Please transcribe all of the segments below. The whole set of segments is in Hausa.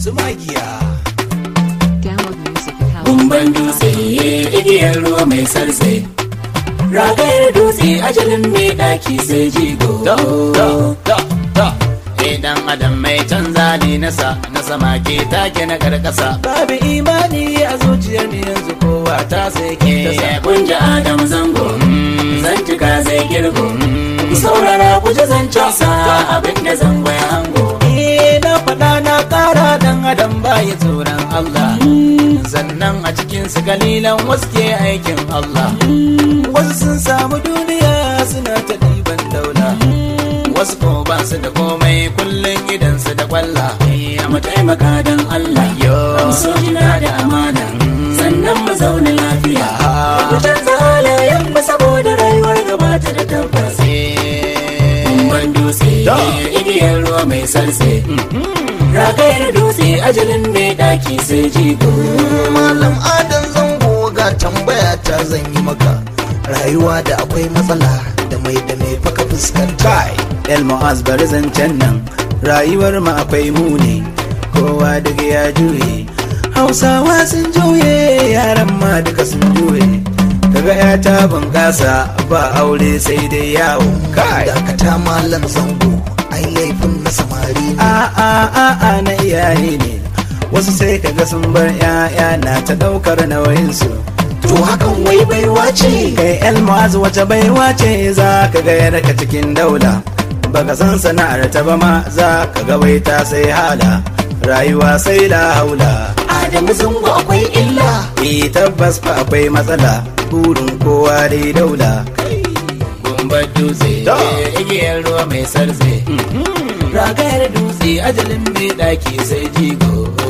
su magiya Download music at House. Gumban dutse igiyar ruwa mai sarse Ragayar dutse ajalin mai ɗaki sai jigo da da da da Idan adam mai canza ne nasa na sama ke take na karkasa babu imani a zuciyar ni yanzu kowa ta sai ke ta sa Kunja adam zango zan cika zai girgo Ku saurara ku ji zancen sa abinda zango ya hango Eh, na faɗa na ƙara dan adam baya tsoron Allah Sannan a cikin su kalilan wasu ke aikin Allah wasu sun samu duniya suna ta ɗiban daula Wasu ko ba su da komai kullum idan su da kwalla Ya mu taimaka don Allah yo So jina da amana sannan mu zauna lafiya Mu canza halayen mu saboda rayuwar gabata da tabbas Kumban dutse igiyar ruwa mai sarse Ragayar dutse ajalin mai ɗaki sai jigo Malam Adam zango ga tambaya ta zan yi maka rayuwa da akwai matsala da mai da mai faka fuskanta kai el mu'az bari zancen nan rayuwar mu akwai muni kowa daga ya juye hausawa sun juye yaran ma duka sun juye kaga ya ta bunƙasa ba aure sai dai yawo kai dakata malam zango ai laifin na samari ne a a a a na iyaye ne wasu sai kaga sun bar 'ya'ya na ta ɗaukar nauyinsu to hakan wai baiwa ce kai el mu'az wace baiwa ce za ka ga yarka cikin daula baka san sana'ar ta ba ma za ka ga wai ta sai hala rayuwa sai la haula Adamu zango akwai illa eh tabbas fa akwai matsala burin kowa dai daula Kumban dutse Da. igiyar ruwa mai sarse Ragayar dutse ajalin mai ɗaki sai jigo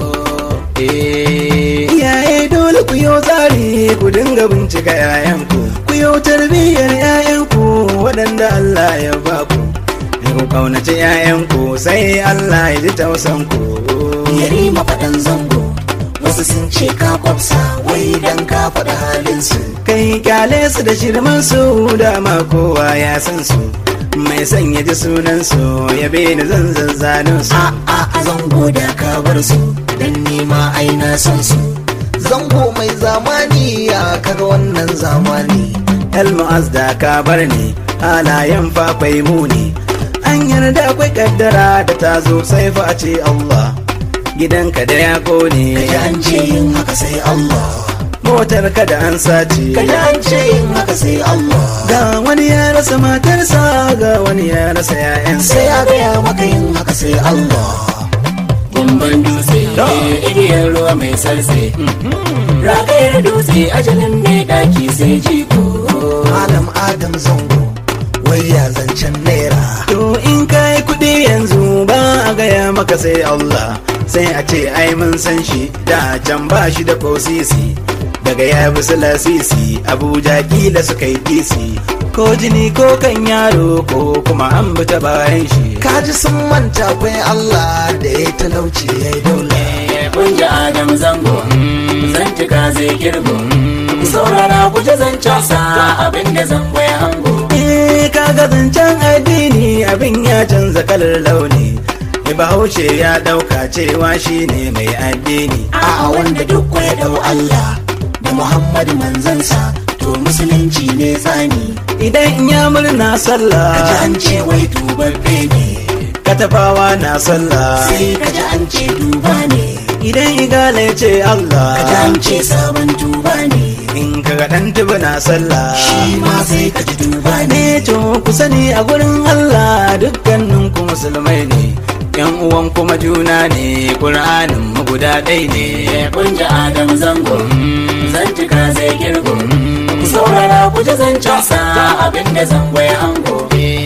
Eh. iyaye dole ku yo tsari ku dinga bincika 'ya'yanku ku yo tarbiyyar 'ya'yanku waɗanda Allah ya ba ku ku kaunaci 'ya'yanku sai Allah ya ji tausanku yari mafaɗan zango wasu sun ce ka kwafsa wai dan ka faɗa halinsu kai kyale su da shirman su dama kowa ya san su mai son ya ji sunan su ya bi ni zan zazzanin su a a a zango da ka bar su dan nima ai na san su zango mai zamani ya kaga wannan zamani Elmu'az da ka bar ni halayen fafai muni an yarda akwai kaddara da ta zo sai fa a ce Allah gidanka da ya kone kaji an ce yin haka sai Allah motar ka da an sace kaji an ce yin haka sai Allah ga wani ya rasa matarsa ga wani ya rasa 'ya'yansa sai ya gaya maka yin haka sai Allah Kumban dutse igiyar ruwa mai sarse Ragayar dutse ajalin mai ɗaki sai jigo malam Adam zango wai ya zancen naira To in kai kuɗi yanzu ba a gaya maka sai Allah sai a ce ai mun san shi da can ba shi da kosisi daga ya bi su lasisi Abuja kila suka yi kisi ko jini ko kan yaro ko kuma an bi ta bayan shi kaji sun manta akwai Allah da ya talauci ya yi daula Kunja Adam zango zan cika zai girgo Ku saurara ku ji zancen sa abinda zango ya hango Eh kaga zancen addini abin ya canza kalar launi Bahaushe ya ɗauka cewa shi ne mai addini a wanda duk ya dau Allah da Muhammad manzansa to musulunci ne zani Idan ya murna sallah kaji an ce wai tubabbe ne katafawa na sallah sai kaji an ce duba ne idan igala ya ce Allah kaji an ce sabon tuba ne in kaga dan tuba na sallah shi ma sai kaji duba ne ne to ku sani a gurin Allah dukkanin ku musulmai ne yan uwan kuma juna ne Qur'anin mu guda ɗaya ne Kunja Adam zango zan cika zai girgo Ku saurara ku ji zancen sa abinda zango ya hango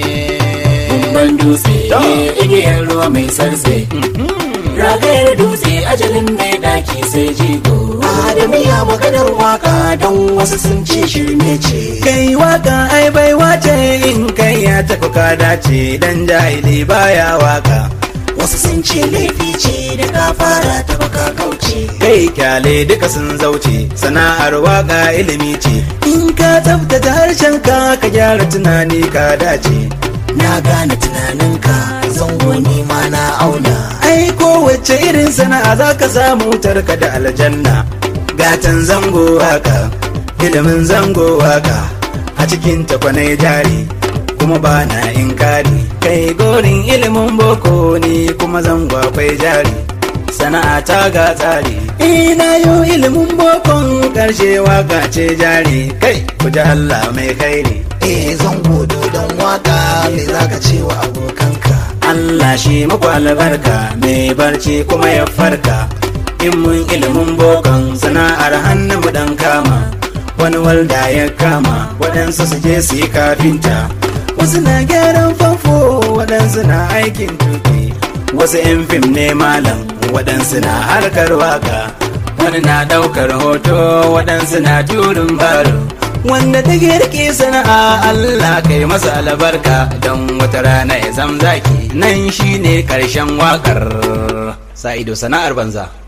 Kumban dutse igiyar ruwa mai sarse Ragayar dutse ajalin mai ɗaki sai jigo Adamu ya maganar waka don wasu sun ce shirme ce kai waka ai baiwa ce in kai ya tafi ka dace dan jahili baya waka wasu sun ce laifi ce da ka fara ta baka kauce kai kyale duka sun zauce sana'ar waka ilimi ce in ka tsaftace harshen ka ka gyara tunani ka dace na gane tunaninka zango ni ma na auna ai ko kowace irin sana'a za ka samu tarka da aljanna gatan zango waka ilimin zango waka a cikin takwanai jari kuma ba na inkari kai gorin ilimin boko ne kuma zango akwai jari sana'a ta ga tsari ina yo ilimin bokon karshe waka ce jari kai ku ji Allah mai kairi eh zango dodon waka me zaka ce wa abokanka Allah shi muku albarka mai barci kuma ya farka in mun ilimin bokan sana'ar hannu mu dan kama wani walda ya kama waɗansu su je su yi kafinta wasu na gyaran famfo waɗansu na aikin tuki wasu 'yan fim ne malam waɗansu na harkar waka wani na ɗaukar hoto waɗansu na turin baro wanda ta rike sana'a Allah kai masa albarka don wata rana ya zamzaki nan shine karshen wakar sa ido sana'ar banza